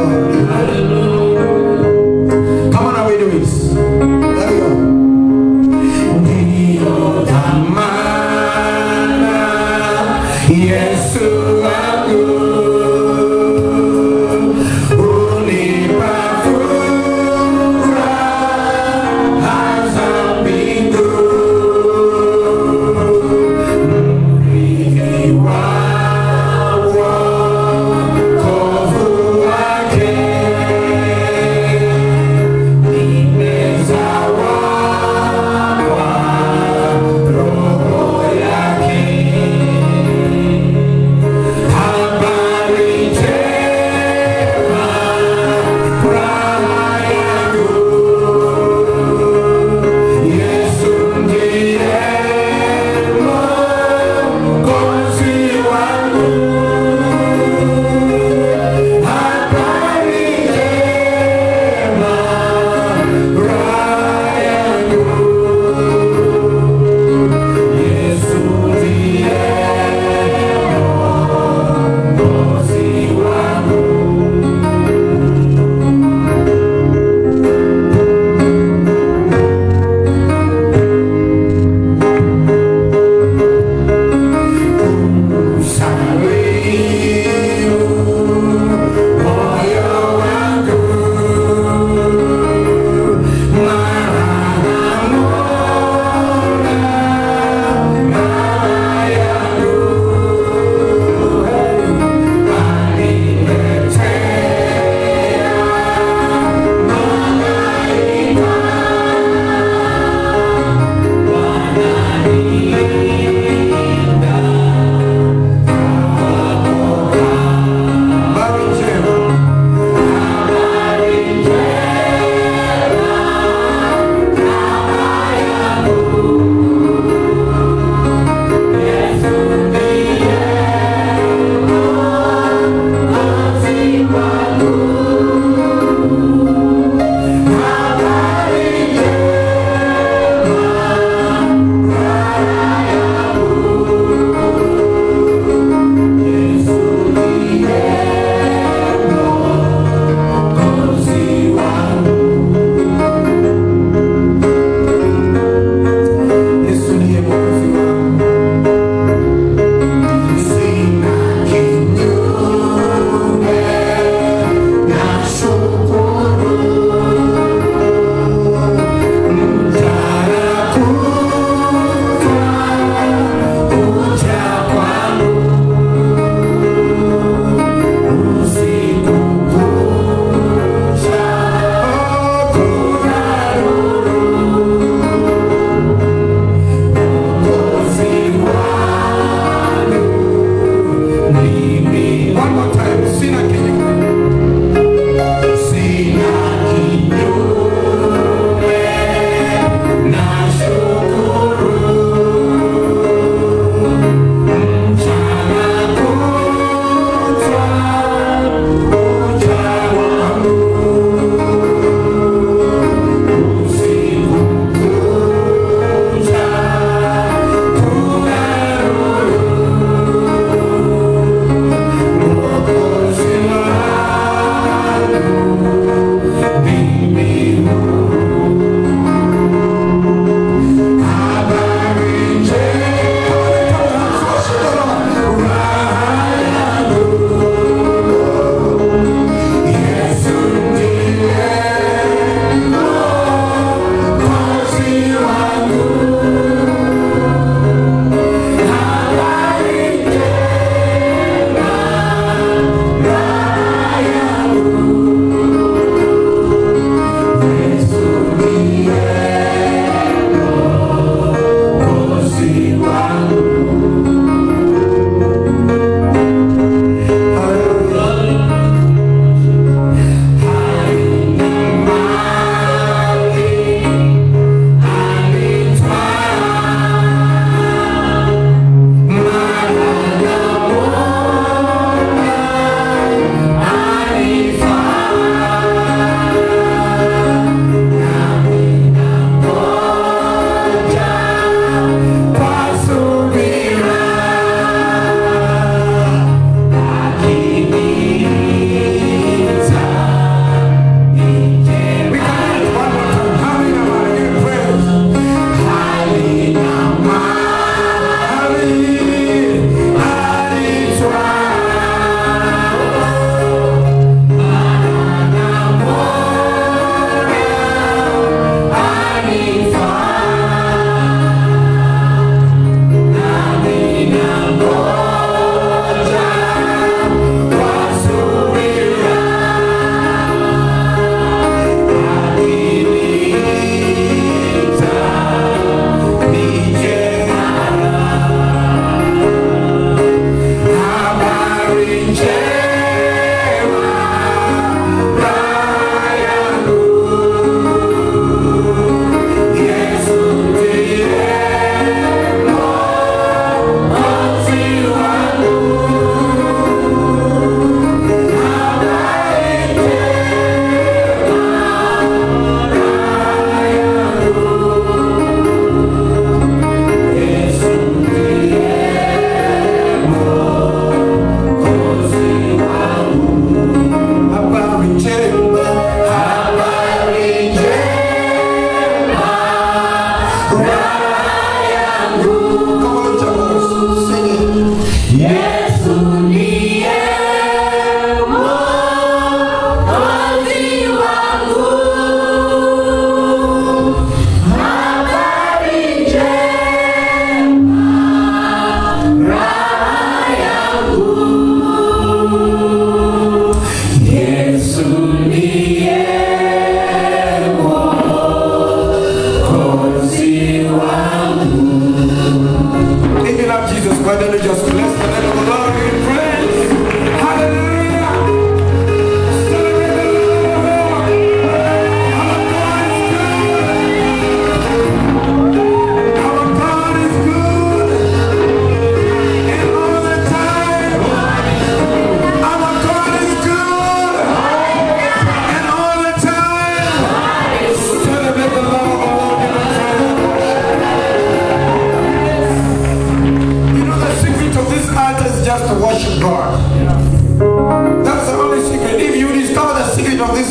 Come on, away do it. There we go. Ndio dhamana Yesu wangu unipa furaha za mbingu mrithi wa wokovu wake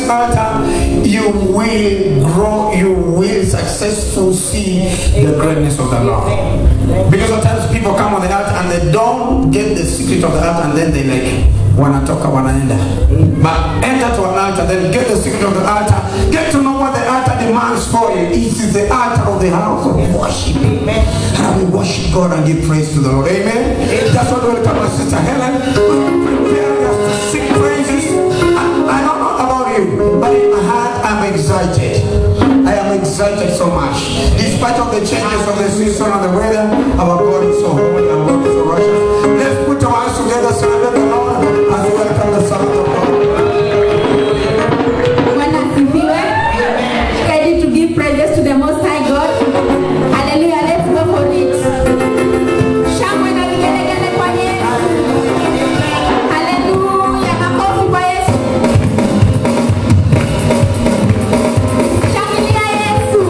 altar, you will grow, you will successfully see the greatness of the Lord. Because sometimes people come on the altar and they don't get the secret of the altar and then they like wanatoka wanaenda. But enter to an altar, then get the secret of the altar, get to know what the altar demands for you. It is the altar of the house of worship. And we worship God and give praise to the Lord. Amen. That's what welcome my sister Helen. Preparing us to sing praises. I, I don't know about you, but in my heart I'm excited. I am excited so much. Despite of the changes of the season and the weather, our God is so holy and God is so righteous. Let's put our hands together, celebrate the Lord as we welcome the Son of God. Bwana asifiwe. Ready to give praises to the Most High God. Hallelujah. Let's go for it. Shangwe na vigelegele kwa Yesu. Hallelujah. Makofi kwa Yesu. Shangilia Yesu.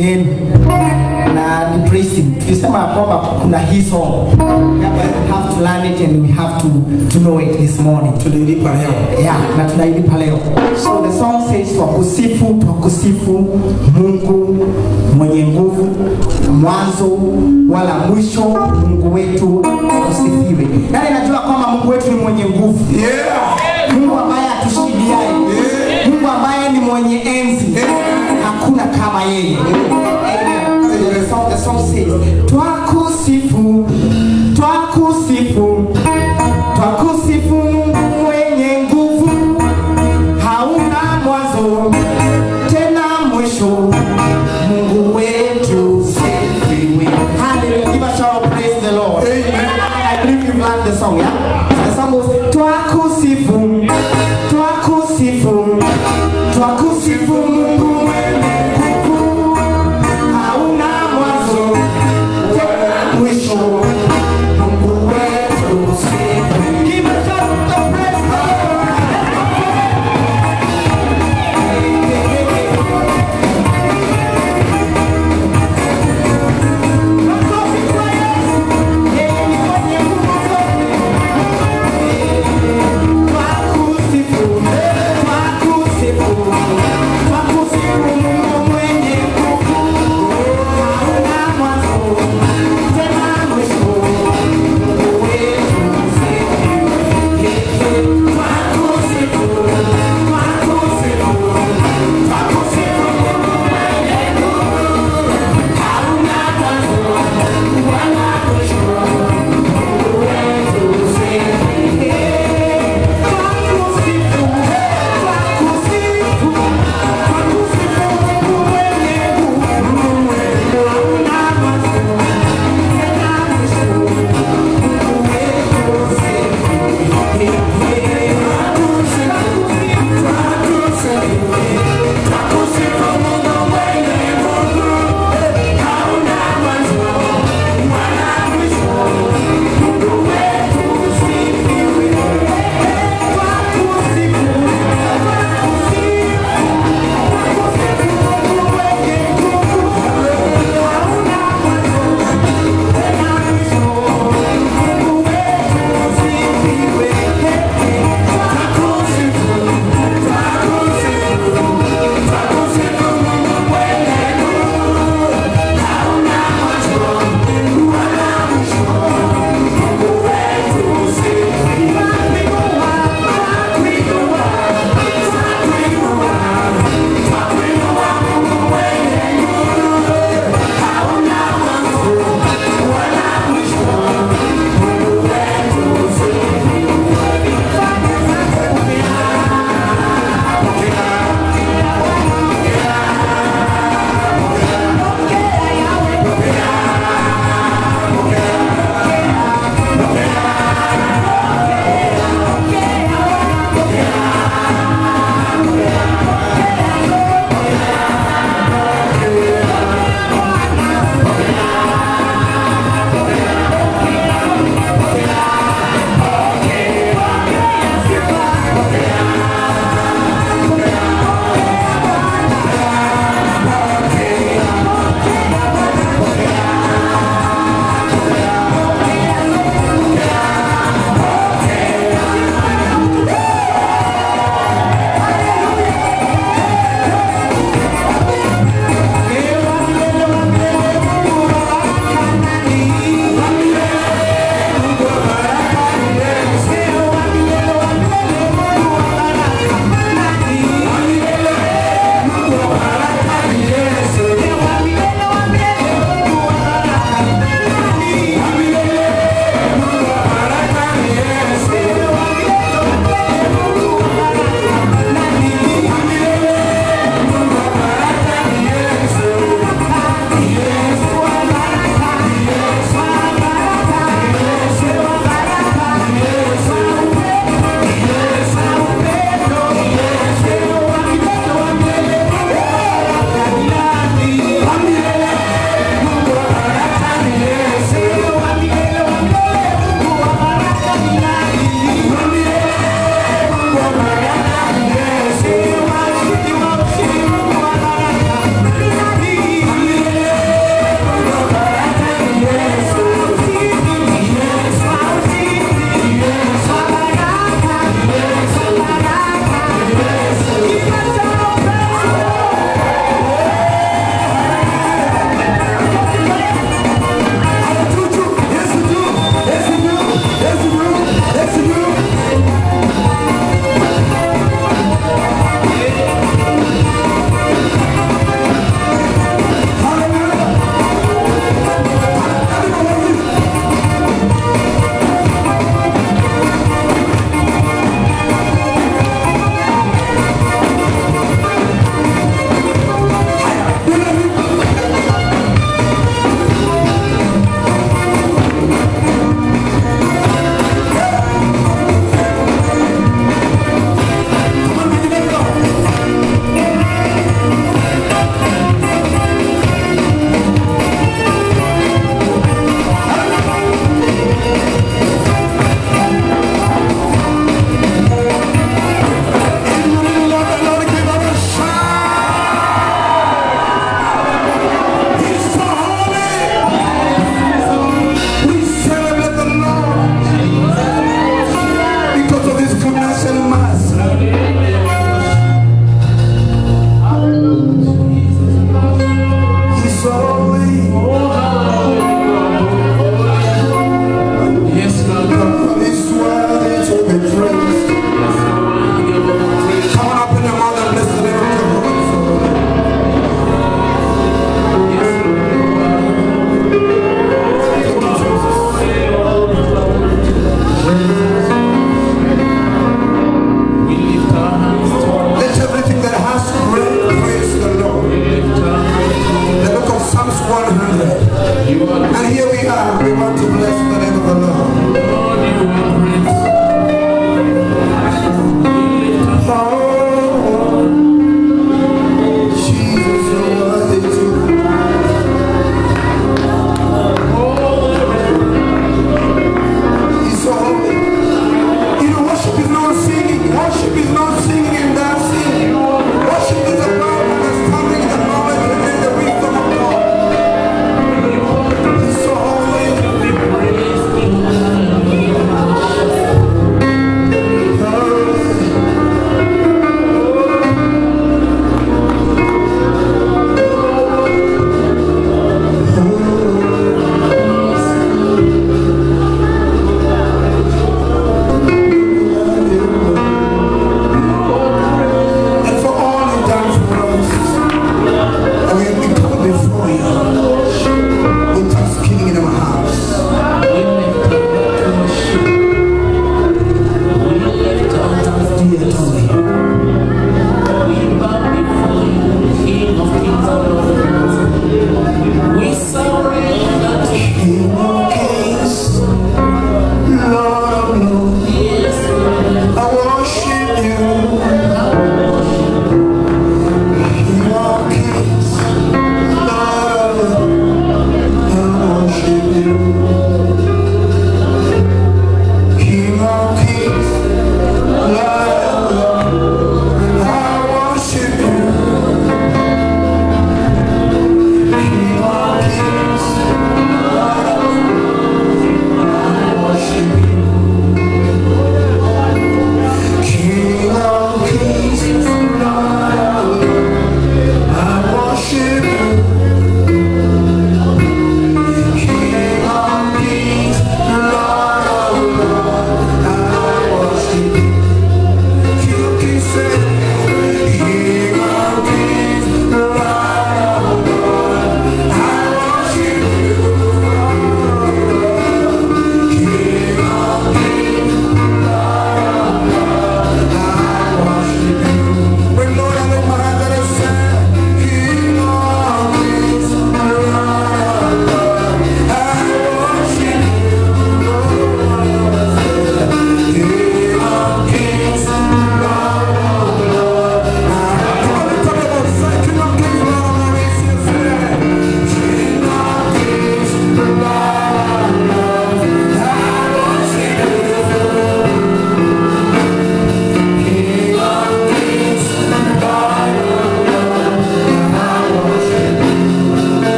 sehemu yenu na ni praising tulisema ya kwamba kuna hii song Therefore, we have to learn it and we have to, to know it this morning Tunailipa leo. yeah, na tunailipa leo so the song says twakusifu twakusifu mungu mwenye nguvu mwanzo wala mwisho mungu wetu usifiwe nani najua kwamba mungu wetu ni mwenye nguvu Yeah. mungu ambaye atushidiaye mungu ambaye ni mwenye enzi hakuna kama yeye Amen. So the song, the song says, twakusifu twakusifu twakusifu mungu mwenye nguvu hauna mwanzo tena mwisho mungu wetu sifiwe hallelujah give a shout of praise the lord I believe you've learned the song yeah the song goes twakusifu twakusifu twakusifu mungu mwenye nguvu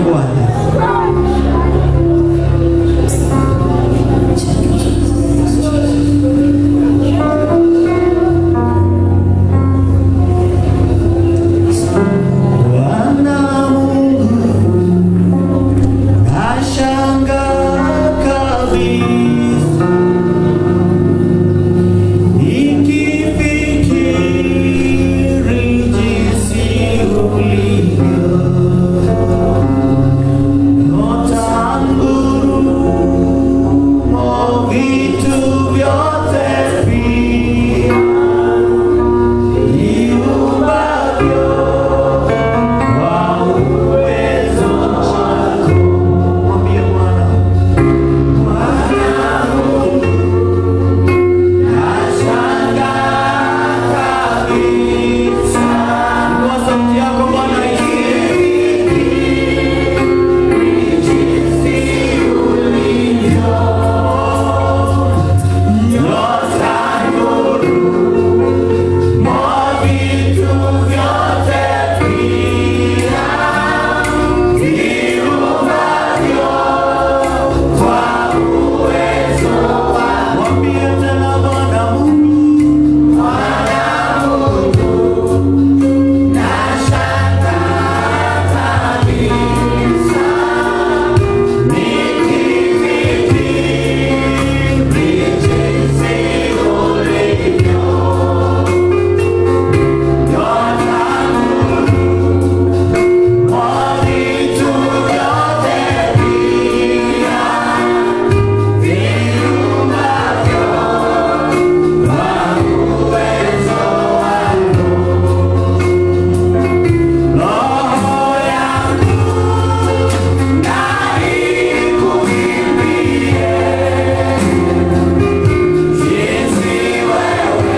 Bwana. Bwana Mungu nashangaa kabisa nikifikiri jinsi ulivyo nyota ngurumo vitu vyote pia viumbavyo kwa uwezo wako. Mwambie Bwana. Bwana Mungu, nashangaa kabisa. Inua sauti yako Bwana jinsi ulivyo. Nyota ngurumo vitu vyote pia viumbavyo kwa uwezo wako. Mwambie tena Bwana Mungu, Bwana Mungu, nashangaa kabisa nikifikiri jinsi ulivyo. Nyota ngurumo vitu vyote pia viumbavyo kwa uwezo wako. Roho yangu na ikuimbie jinsi wewe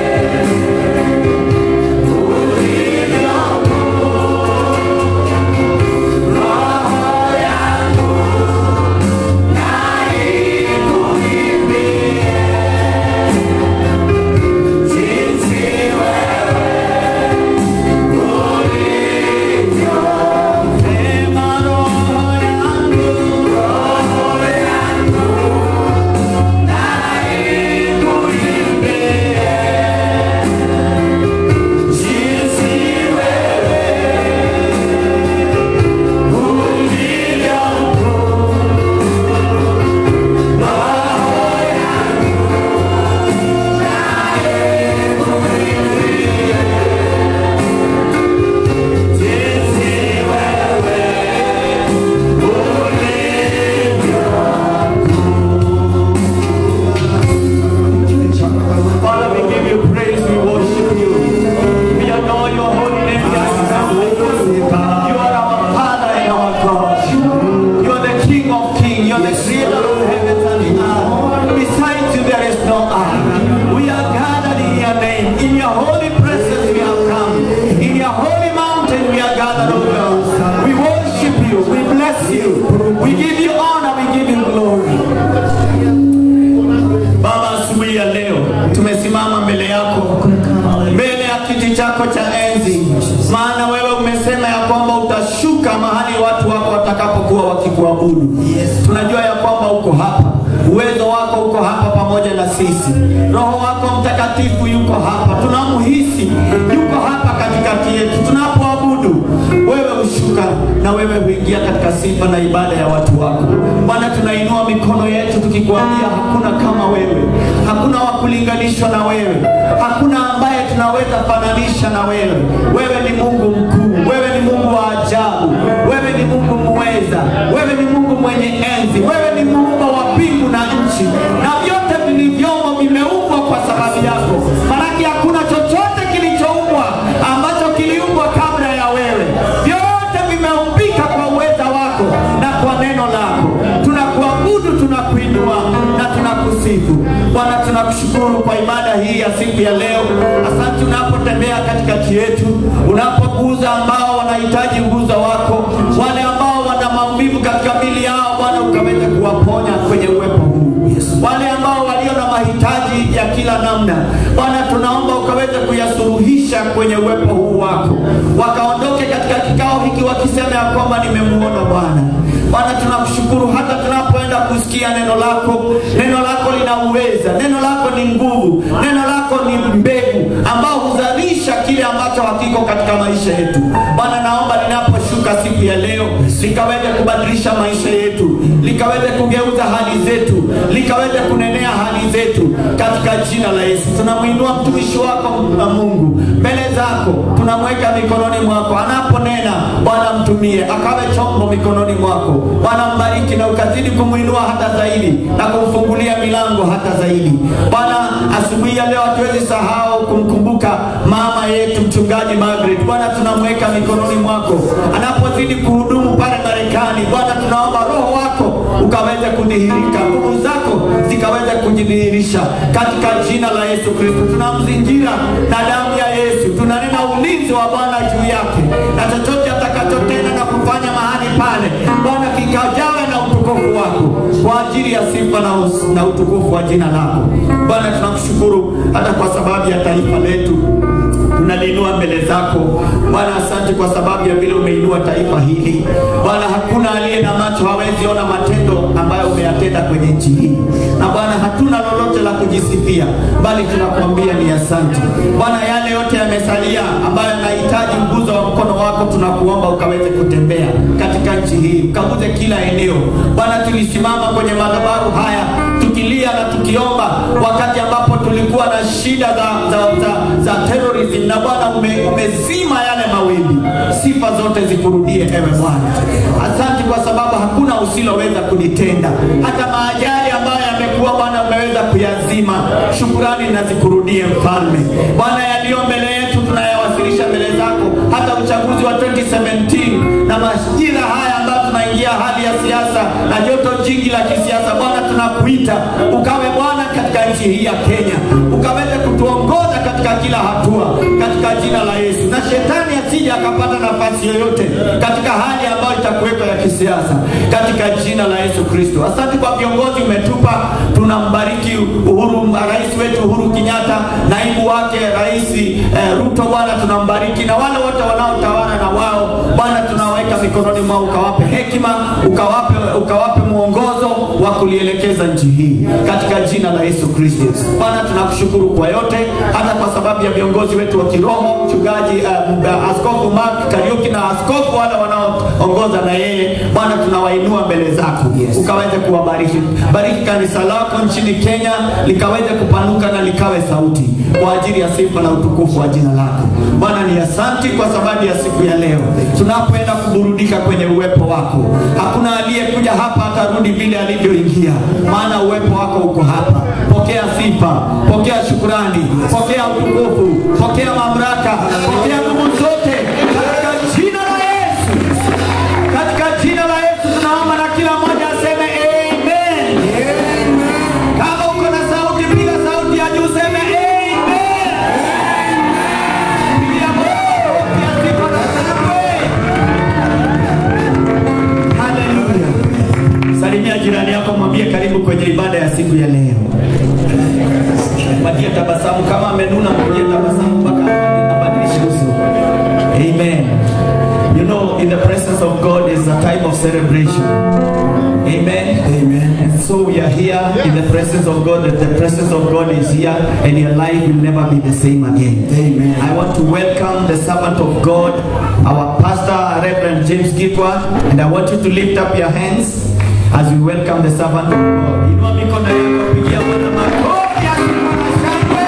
ulivyo Roho yangu na ikuimbie jinsi wewe ulivyo. Sema roho yangu, roho yangu na ikuimbie jinsi wewe ulivyo Father, we give you praise, we worship you. We adore your holy name. You are our Father and our God. You are the King of kings. You are the creator of heavens and the earth. Besides you, there is no other. We are gathered in your name. In your holy presence, we have come. In your holy mountain, we are gathered, O God. We worship you. We bless you. We give you honor. We give you glory. Baba, asubuhi ya leo tumesimama mbele yako, mbele ya kiti chako cha enzi, maana wewe umesema ya kwamba utashuka mahali watu wako watakapokuwa wakikuabudu. Tunajua ya kwamba uko hapa, uwezo wako uko hapa pamoja na sisi, Roho wako Mtakatifu yuko hapa, tunamhisi yuko hapa katikati yetu tunapoabudu. Wewe hushuka na wewe huingia katika sifa na ibada ya watu wako. Bwana, tunainua mikono yetu tukikuambia hakuna kama wewe, hakuna wa kulinganishwa na wewe, hakuna ambaye tunaweza fananisha na wewe. Wewe ni Mungu mkuu, wewe ni Mungu wa ajabu, wewe ni Mungu muweza, wewe ni Mungu mwenye enzi, wewe ni muumba wa mbingu na nchi, na vyote vilivyomo vimeumbwa kwa sababu yako. Maanake hakuna chochote kilichoumbwa ambacho kiliumbwa kabla ya wewe, vyote vimeumbika kwa uweza wako na kwa neno lako. Tunakuabudu, tunakuinua na tunakusifu Bwana. Tunakushukuru kwa ibada hii ya siku ya leo. Asante unapotembea katikati yetu, unapoguza ambao wanahitaji uguza wako, wale ambao wana maumivu katika mili yao, Bwana ukaweze kuwaponya kwenye uwepo huu, wale ambao walio na mahitaji ya kila namna, Bwana tunaomba ukaweze kuyasuluhisha kwenye uwepo huu wako, wakaondoke katika kikao hiki ukisema ya kwamba nimemuona Bwana. Bwana, tunakushukuru hata tunapoenda kusikia neno lako. Neno lako lina uweza, neno lako ni nguvu, neno lako ni mbegu ambao huzalisha kile ambacho hakiko katika maisha yetu. Bwana, naomba linaposhuka siku ya leo likaweze kubadilisha maisha yetu, likaweze kugeuza hali zetu, likaweze kunenea hali zetu katika jina la Yesu. Tunamwinua mtumishi wako na Mungu mbele zako, tunamweka mikononi mwako. Anaponena Bwana, mtumie akawe chombo mikononi mwako. Bwana, mbariki na ukazidi kumwinua hata zaidi na kumfungulia milango hata zaidi. Bwana, asubuhi ya leo hatuwezi sahau kumkumbuka mama yetu mchungaji Margaret. Bwana, tunamweka mikononi mwako anapozidi kuhudumu pale Marekani. Bwana, tunaomba roho wako ukaweze kudhihirika, nguvu zako zikaweze kujidhihirisha katika jina la Yesu Kristo. Tunamzingira na damu ya Yesu, tunanena ulinzi wa Bwana juu yake na chochote atakachotenda na kufanya mahali pale, Bwana kikajawe na utukufu wako kwa ajili ya sifa na, us- na utukufu wa jina lako. Bwana, tunakushukuru hata kwa sababu ya taifa letu tunaliinua mbele zako Bwana. Asante kwa sababu ya vile umeinua taifa hili Bwana. Hakuna aliye na macho hawezi ona matendo ambayo umeyatenda kwenye nchi hii, na Bwana hatuna lolote la kujisifia, bali tunakuambia ni asante Bwana. Yale yote yamesalia ambayo yanahitaji mguzo wa mkono wako, tunakuomba ukaweze kutembea katika nchi hii, ukaguze kila eneo Bwana. Tulisimama kwenye madhabahu haya tukilia na tukiomba wakati ambapo tulikuwa na shida za, za, za, za terrorism na Bwana ume, umezima yale mawimbi. Sifa zote zikurudie ewe Bwana. Asante kwa sababu hakuna usiloweza kulitenda, hata maajali ambayo yamekuwa Bwana umeweza kuyazima. Shukurani na zikurudie Mfalme. Bwana, yaliyo mbele yetu tunayawasilisha mbele zako, hata uchaguzi wa 2017 na majira haya ambayo tunaingia hali ya siasa na joto jingi la kisiasa. Bwana, tunakuita ukawe Bwana katika nchi hii ya Kenya, ukaweze kutuongoza katika kila hatua katika jina la Yesu, na shetani asije akapata nafasi yoyote katika hali ambayo itakuwepo ya kisiasa katika jina la Yesu Kristo. Asante kwa viongozi umetupa, tunambariki Uhuru, rais wetu Uhuru Kenyatta, naibu wake rais eh, Ruto. Bwana tunambariki na wale wote wanaotawala na wao Bwana tunaweka mikononi mwao, ukawape hekima, ukawape, ukawape mwongozo wa kulielekeza nchi hii katika jina la Yesu Kristo. Bwana tunakushukuru kwa yote, hata kwa sababu ya viongozi wetu wa kiroho, mchungaji uh, askofu Mark Kariuki na askofu wale wanaoongoza na yeye. Bwana tunawainua mbele zako, ukaweze kuwabariki. Bariki kanisa lako nchini Kenya likaweze kupanuka na likawe sauti kwa ajili ya sifa na utukufu wa jina lako. Bwana ni asanti kwa sababu ya siku ya leo tunapoenda kuburudika kwenye uwepo wako. Hakuna aliyekuja hapa atarudi vile alivyoingia, maana uwepo wako uko hapa. Pokea sifa, pokea shukurani, pokea utukufu, pokea mamlaka, pokea nguvu zote katika jina la Yesu. Katika jina la Yesu tunaomba na kila mmoja aseme amen. Kama uko na sauti, piga sauti ya juu, seme amen. Pigia Mungu makofi ya sifa na shangwe. Haleluya. Salimia jirani yako, mwambie karibu kwenye ibada ya siku ya leo. Patie tabasamu, kama amenuna, mpatie tabasamu mpaka abadilishe uso. Amen. You know, in the presence of God is a time of celebration. Amen. Amen. And so we are here in the presence of God. That the presence of God is here, and your life will never be the same again. Amen. I want to welcome the servant of God, our pastor, Reverend James Gitwa, and I want you to lift up your hands as we welcome the servant of God. Inua mikono yako, pigia Bwana makofi ya sifa na shangwe.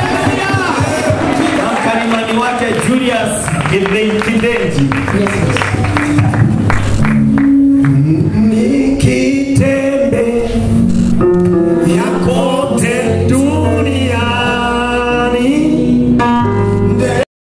Hallelujah. Na mkalimani wake Julius Kidenji. Yes, yes.